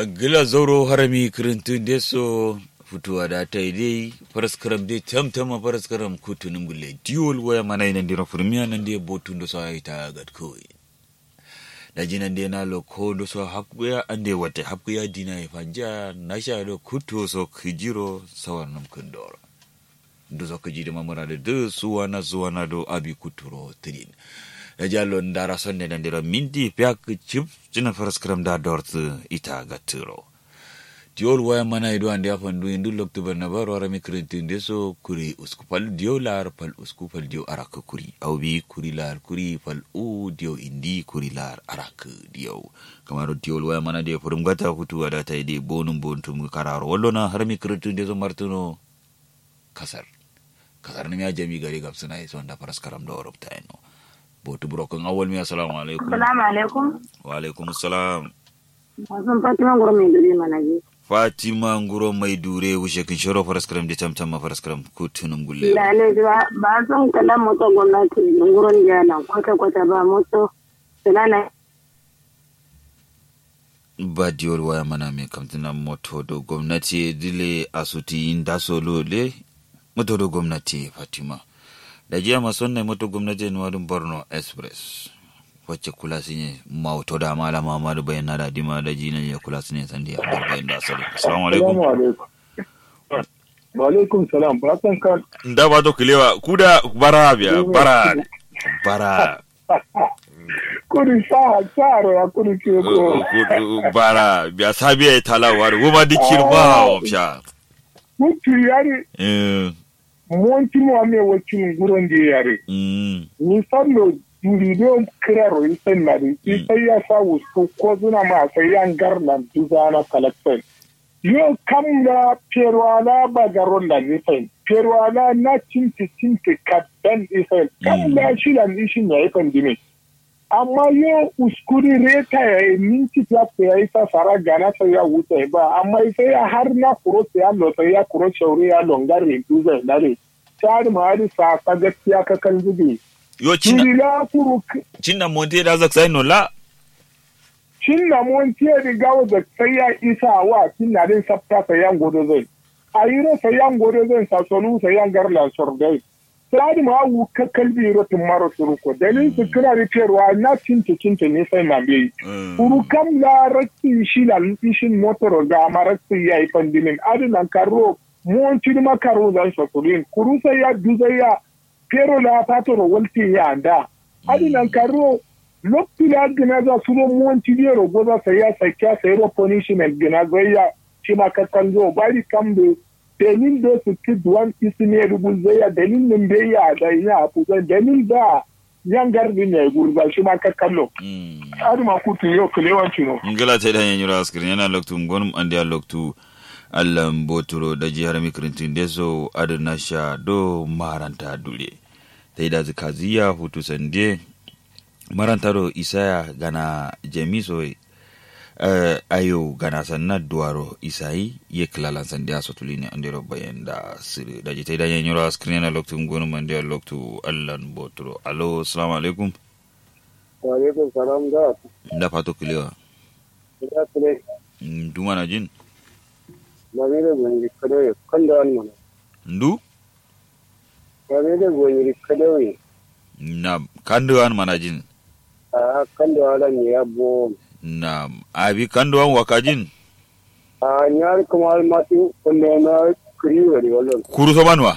gila zauro harami kirintun deso futuwa da ta yi dai faraskaram dai tamtama faraskaram kutunin gule diwol waya mana yi nan dira furmiya nan dai botun da sa yi ta gad kawai da ji nan dai na lo ko da so hakkuya an dai wata hakkuya dina ya fanja na sha da kuto so kijiro sawar nam kundoro da so kijiri mamura da da suwa na suwa na do abi kuturo tirin da jallo ndara sonne nan dira minti pyak chip cina faraskaram da dortu ita gaturo diol waya mana ido ande afan du indu loktu barna baro ara mikrintin deso kuri usku pal dio lar pal usku pal dio arak kuri au bi kuri lar kuri pal u dio indi kuri lar arak dio kamaro diol waya mana de furum gata hutu ada ta ide bonum bontum kararo wallona har mikrintin deso martuno kasar kasar ni ya jami gari gapsuna iso anda paras karam do ropta eno botu brokon awal mi assalamu alaikum Assalamu alaikum. wa alaikum assalam Wasan Fatima Ngoro mai duri mana ji. fatima nguro mai dure wuce kin shoro faraskaram da tamtam ma faraskaram kutunum gulle Lalai ba ba son kala moto gwamnati nguron jana kwata kwata ba moto. Silana ba diol waya mana me kamtina moto do gwamnati dile asuti inda solo le moto do gwamnati fatima da jiya mason ne moto gwamnati ne wadun borno express wacce kula su ne mauto da malama ma da bayan da dima da jina ya kula su ne sandi a bayan da asali assalamu alaikum Salamu alaikum. Wa alaikum salam. Fatan kan da ba to kilewa kuda bara biya bara bara kuri sa tsaro ya kuri ke ko. bara biya sabiya ya talawa da goma dikir ba wa fiya Mutu yari Eh, monti mo ame wacin guron da yare. mm, Ni sallo durido kiraro isan na di. Sai ya sa wusu ko zuna ma sai yan garnan duzana kalaksan. Yo kam na perwala bagaron da nisan. Perwala na cinti cinti kadan isan. Kam na shi da nishin ya yi pandemic. amma yo uskuri reta ya yi minti plata ya yi sa fara gana sai ya wuce ba amma sai ya har na kuro sai ya lo sai ya kuro shauri ya longar rintu zai dare tsari ma hari sa ka gaskiya ka kan zube yo cina turi la kuru cina monte da zak sai no la cin na mon tiye riga da sai ya isa wa cin na din sabta sai yan godo zai a yi ro sai yan godo zai sa sonu sai yan garla sordai tsari ma wu ka kalbi ro tumaro suruko dalilin su kira rikewa na cinta cinta ne sai na bai kuru kam la rakki shi la ishin motoro ga marakki ya yi pandimin adinan karo mon cini ma karo zan sokulin kuru sai ya duza ya pero la patoro walti ya anda adinan karo lokti la gina za suro mon cini ro goza sai ya sakya sai ro punishment gina zai ya shi ma kakkan zo bari kam do dalil da su ki duwan isine rubu zai ya dalil nin bai ya da ina abu dalil da yan garbi ne gurba shi ma kakkallo adi ma kutu yo kilewanci no ngala ta da yanyura askirin yana loktu ngonum ande ya loktu allan boturo da jihar mikrintin deso adana sha do maranta dule ta da zikaziya hutu sande marantaro isaya gana jamiso uh, ayo gana sanna duwaro isayi ye kilalan sande a sotulini andiro bayan da siri da jita da yanyura askirin yana loktu ngonum ande ya loktu allan boturo alo assalamu alaikum wa alaikum salam da da fato kilewa ya tsire duma na jin ba ne da gonyi kadauye kan da wani mana ndu ba ne da gonyi kadauye na kanduwan manajin a kan da wani ne ya bo na abi kanduwan wakajin a nyar kuma matu wanda na kiriwa ne wallan kuru so manwa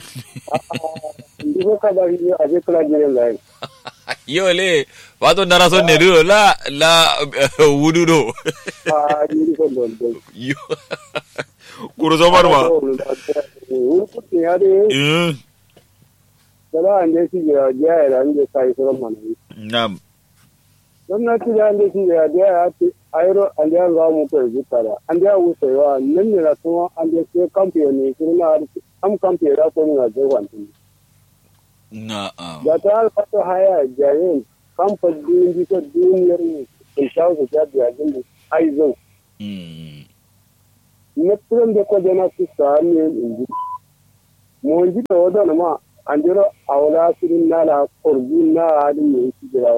ndi ko ka ba ni a je kala jire lai yole wato ndara son ne do la la wudu do a ni ko don don yo kuru so manwa wuri kuɗi ya de eh da an je shi ya ya da an je sai sauran mana na gwamnati da an je shi ya ya ce ayro an je za mu ko zuta da an je wucewa nan ne na kuma an je sai kamfani kuma am kamfani da ko na je wantin na ah, da ta alfata haya jayen kamfan din bisa duniyar ne in sha su ta biya din da aizon mm, na turan da ko jana su sa ne in ji mo ji da wadan ma an jira awla sirin na la korbi na hadin ne shi da